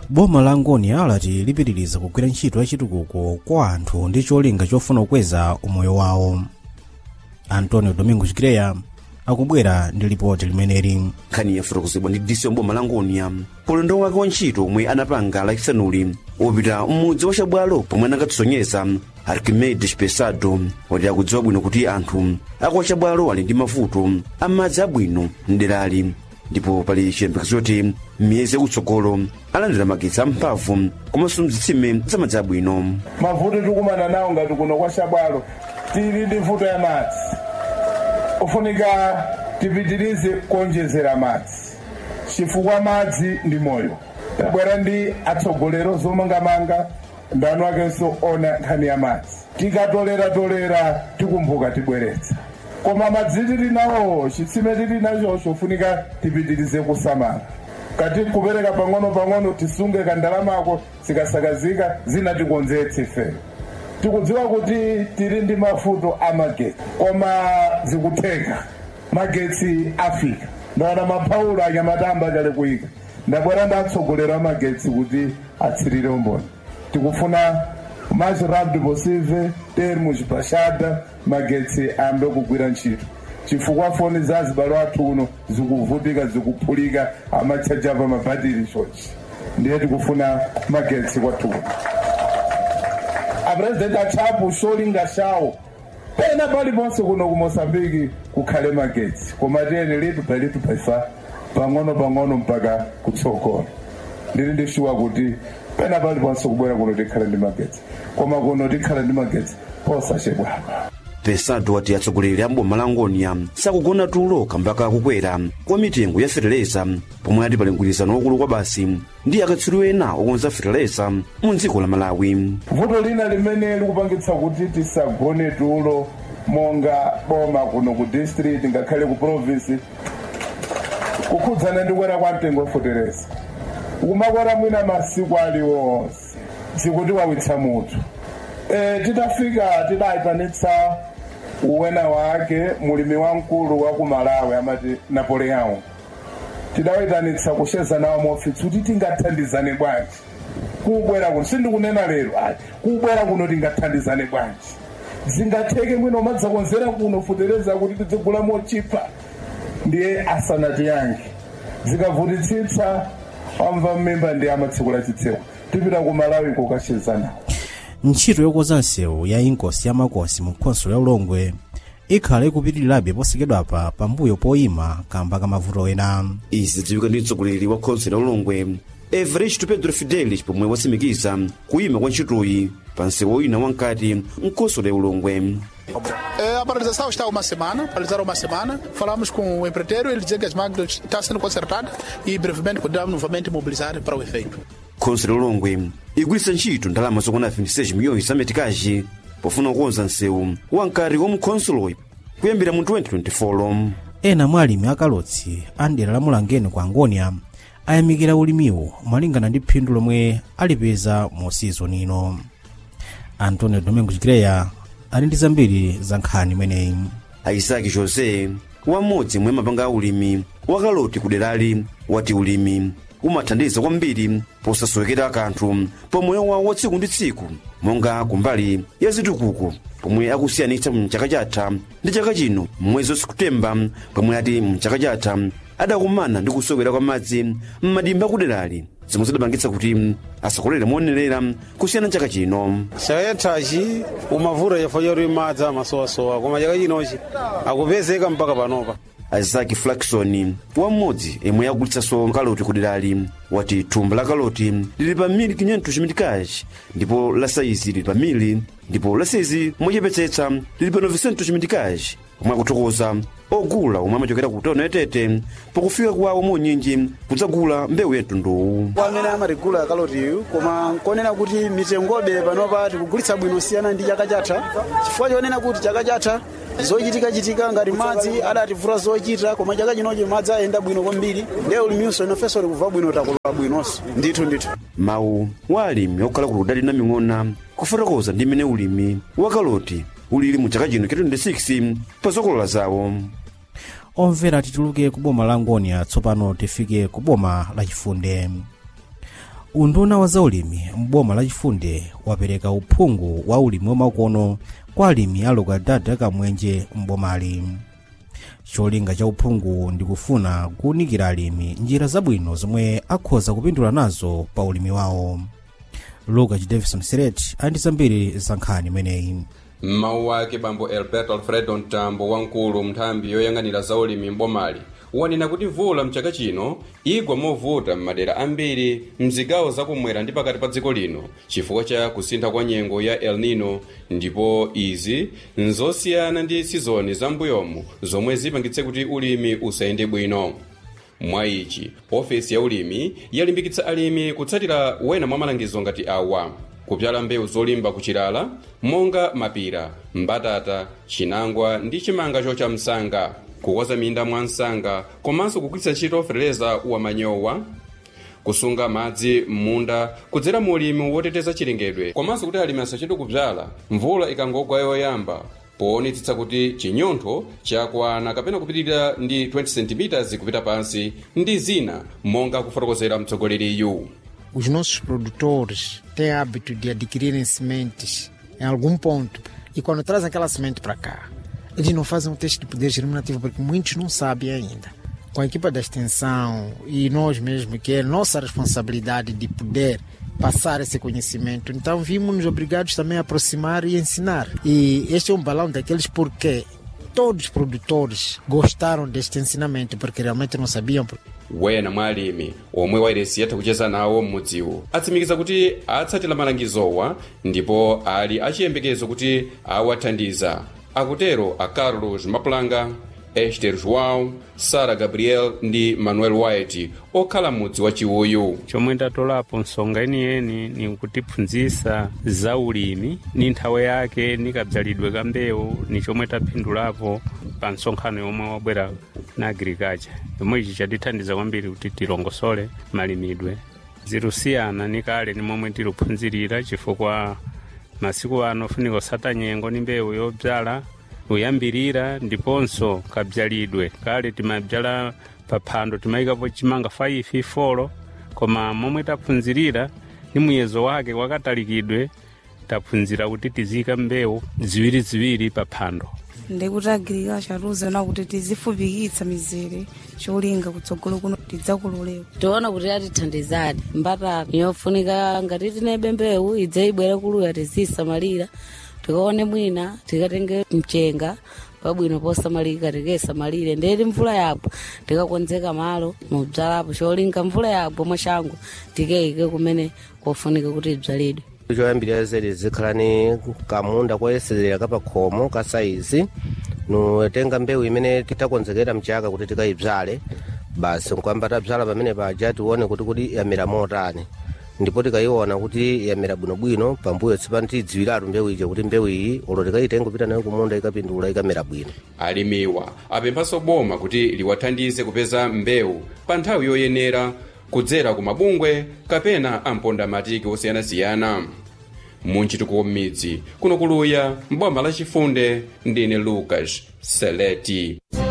boma la ngonia lati lipitiriza kugwira ntchito yachitukuko kwa anthu ndi cholinga chofuna kukweza umoyo wawo antonio domingo chikreya akubwera ndi lipoti limeneli nkhani yafotokozedwa ndi disi wamboma la ngonia ulendo wake wa ntchito omwe anapanga lachisanuli wopita m'mudzi wa chabwalo pomwe anakatisonyeza archimedes pesado wati akudziwa bwino kuti anthu aku chabwalo ali ndi mavuto amadzi abwino mderali ndipo pali chiyembekezo choti miyezi yakutsogolo alandira magetsi amphamvu komanso mzitsime zamadzi abwino mavuto tikumana nawo ngati kuno kwa chabwalo tili ndi vuto ya madzi ufunika tipitirize kuonjezera madzi chifukwa madzi ndi moyo tabwera ndi atsogoleri zomangamanga ndanu akenso ona nkhani ya madzi tikatoleratolera tikumbuka tibweretsa koma madzi tili nawo chitsime tili nachocho ufunika tipitirize kusamala kati kupereka pang'ono-pang'ono tisunge kandalamako zikasakazika zina tikonzetse ifeyo tikudziwa kuti tili ndi mavuto a magetsi koma zikutheka magetsi afika ndaona mapaulo anyamatamba chali kuyika ndabwera ndi atsogoleri a magetsi kuti atsirire umboni tikufuna mais rápido possível termos baixada magetsi ayambe kugwira ntchito chifukwa foni za azibalo athu uno zikuvutika zikuphulika amachaja pa mabhatiri chonchi ndiye tikufuna magetsi kwathu kuno apresidenti achapo cholinga chawo pena paliponse kuno ku moçambike kukhale magetsi koma tiyeni litu pa litu paifa pang'ono pang'ono mpaka kutsogolo ndili ndishuwa kuti pena paliponse kubwera kuno tikhale ndi magetsi koma kuno tikhale ndi magetsi posachedwapa pesado wati atsogoleri a mboma la ngonia sakugona tulo kamba kakukwera kwa mitengo ya feteleza pomwe ati pali mgwirizano wakulu kwa basi ndi akatswiri ena okonza feteleza mu dziko la malawi vuto lina limene likupangitsa kuti tisagone tulo monga boma kuno ku district ngakhale ku province kukhudzana ndi kukwera kwa mtengo wafotereza ukumakwera mwina masiku aliwonse zikuti wawitsa mutu e, titafika tidayitanitsa uwena wake mulimi wamkulu wa ku malawi amati napoleon tidawayitanitsa kusheza nawo mofitsi kuti tingathandizane bwanji kubwera kuno sindikunena lero ayi kubwera kuno tingathandizane bwanji zingatheke mwino madzakonzera kuno futereza kuti tidzigula mochipa ndiye asanati yange zikavutitsitsa wamva mmimba ndi amatsekula chitseko tipita ku malawi kokasheza nawo ntchito yokonza nsewu ya inkosi ya makosi mu khonsolo ya ulongwe ikhala ikupitirirabe posekedwapa pambuyo poyima kamba ka mavuto ena izi zidziwika ndi mtsogoleri wa khonsolo ya ulongwe everest pedro fidelis pomwe watsimikiza kuyima kwa ntchitoyi pa nsewu wina wankati mkhonsolo ya ulongwe A paralisação está uma semana, paralisaram uma semana. Falamos com o empreiteiro, ele dizia que as máquinas estão sendo consertadas e brevemente poderão novamente mobilizar para o efeito. khonsolo ya ulongwe igwiritsa ntchito ndalama zokwana 26 miliyoni za metikaji pofuna kukonza nsewu wankati wa mkhonsoloyi kuyambira mu 2024 ena mwa alimi akalotsi a dera la mulangeni ku angonia ayamikira ulimiwo malingana ndi phindu lomwe alipeza mu sizoni ino antonio domingo chikreya ali ndi zambiri za nkhani imeneyi aisaki jose wamodzi mwa mapanga a ulimi wakaloti ku derali wati ulimi umathandiza kwambiri posasowekera kanthu pamoyo wawo wa tsiku ndi tsiku monga kumbali ya zitukuko pomwe akusiyanitsa mchaka chatha ndi chaka chino mwezi wa sekutemba pomwe ati mchaka chatha adakumana ndi kusowekera kwa madzi m'madimba akuderali zomwe zidapangitsa kuti asakolere moyenerera kusiyana chaka chino chaka chathachi umavura chifukwa choti madzi amasowasowa koma chaka chinochi akupezeka mpaka panopa isaac flakson wam'modzi yemwe yagulitsanso kaloti kuderali wati thumba la kaloti lili pa mili 500 chimitikachi ndipo la saizi lili pa mili ndipo la saizi mochepetsetsa lili pa 900 chimitikachi omwe akuthokoza ogula omwe amachokera ku tauni yatete pakufika kwawo monyinji kudzagula mbewu ya mtunduwu kwa amene amatigula kalotiyu koma nkonena kuti mitengobe panopa tikugulitsa bwino siyana ndi chaka chatha chifukwa chonena kuti chaka chatha zochitikachitika ngati madzi adativula zochita koma chaka chinochi madzi ayenda bwino kwambiri ndiye uliminso inofenso tikubva bwino takolola bwinonso ndithu ndithu mawu wa alimi okhala ku ludali na ming'ona kufotokoza ndi mmene ulimi wa kaloti ulili mu chaka chino cha 26 pa zokolola zawo omvera tituluke ku boma la ngonia tsopano tifike ku boma la chifunde unduna wa zaulimi m'boma lachifunde wapereka uphungu wa ulimi wamakono kwa alimi a lokalidade kamwenje m'bomali cholinga cha uphungu ndikufuna kuwunikira alimi njira zabwino zomwe akhoza kupindula nazo pa ulimi wawo lucas davison siret andi zambiri za nkhani imeneyi mmawu ake bambo alberto alfredo mtambo wamkulu nthambi yoyang'anira zaulimi m'bomali wanena kuti mvula mchaka chino igwa movuta m'madera ambiri mzigawo zakumwera ndi pakati pa dziko lino chifukwa cha kusintha kwa nyengo ya el nino ndipo izi nzosiyana ndi sizoni zambuyomu zomwe zipangitse kuti ulimi usayende bwino mwa ichi ofesi ya ulimi yalimbikitsa alimi kutsatira wena mwa malangizo ngati awa kupyala mbewu zolimba kuchilala monga mapira mbatata chinangwa ndi chimanga chocha msanga kukoza minda mwa msanga komanso kugwiritsa ntchito fereleza wa manyowa kusunga madzi m'munda kudzera mu ulimi woteteza chilengedwe komanso kuti alimi asachedwe kubzala mvula ikangogwa yoyamba poonetsetsa kuti chinyontho chakwana kapena kupitirira ndi 20 cm kupita pansi ndi zina monga kufotokozera mtsogoleriyu os nossos produtores têm hábito de adquirirem sementes em algum ponto e quando trazem aquela semente para cá, eles não fazem um teste de poder germinativo porque muitos não sabem ainda. Com a equipa da extensão e nós mesmos, que é nossa responsabilidade de poder passar esse conhecimento, então vimos-nos obrigados também a aproximar e ensinar. E este é um balão daqueles porque todos os produtores gostaram deste ensinamento porque realmente não sabiam. wena mwa alimi omwe wairesi yatha kucheza nawo m'mudziwu atsimikiza kuti atsatira malangizowa ndipo ali achiyembekezo kuti awathandiza akutero a carlos mapulanga ester joão sara gabriel ndi manuel white okhala m'mudzi wa chiwuyu chomwe ndatolapo nsonga yeniyeni ni kutiphunzitsa za ulimi ni nthawe yake ni kabzalidwe ka mbewu ni chomwe taphindulapo pa nsonkhano yomwe wabwera na agriculture yomwe ichi chatithandiza kwambiri kuti tilongosole malimidwe zirusiyana ni kale ni momwe tiluphunzirira chifukwa masiku ano funika usata nyengo ni mbewu yobzala kuyambirira ndiponso kabzalidwe kale timabzala paphando timayikapo chimanga 5 folo koma momwe taphunzirira ni muyezo wake wakatalikidwe taphunzira kuti tiziyika mbewu ziwiriziwiri paphando ndikuti agirikacha tiuzana kuti tizifupikitsa mizere cholinga kutsogolo kuno tidzakulolera tiona kuti atithandizadi mbatata yofunika ngati tinebe mbewu idze ibwere kuluya tizisamalira tikaone mwina tikatenge mchenga pabwino posamalika tikesamalire ndeti mvula yabwa tikakonzeka malo mubzalapo cholinga mvula yabwa mwachangu tikeike kumene kofunika kuti ibzalidwe choyambirira zedi zikhalani kamunda koyeserera kapakhomo ka saizi nutenga mbewu imene titakonzekera mchaka kuti tikayibzale basi nkwamba tabzala pamene paja tione kuti kuti yamera motani ndipo tikayiona kuti yamera bwinobwino pambuyo tsopano tiyidziwiratu mbewu ija kuti mbewu iyi olo tikayitenga kupita nayo kumunda ikapindula ikamera bwino alimiwa apemphanso boma kuti liwathandize kupeza mbewu pa nthawi yoyenera kudzera ku mabungwe kapena ampondamatiki osiyanasiyana munchitukuko m'midzi kuno kuluya mboma lachifunde ndine lucas seleti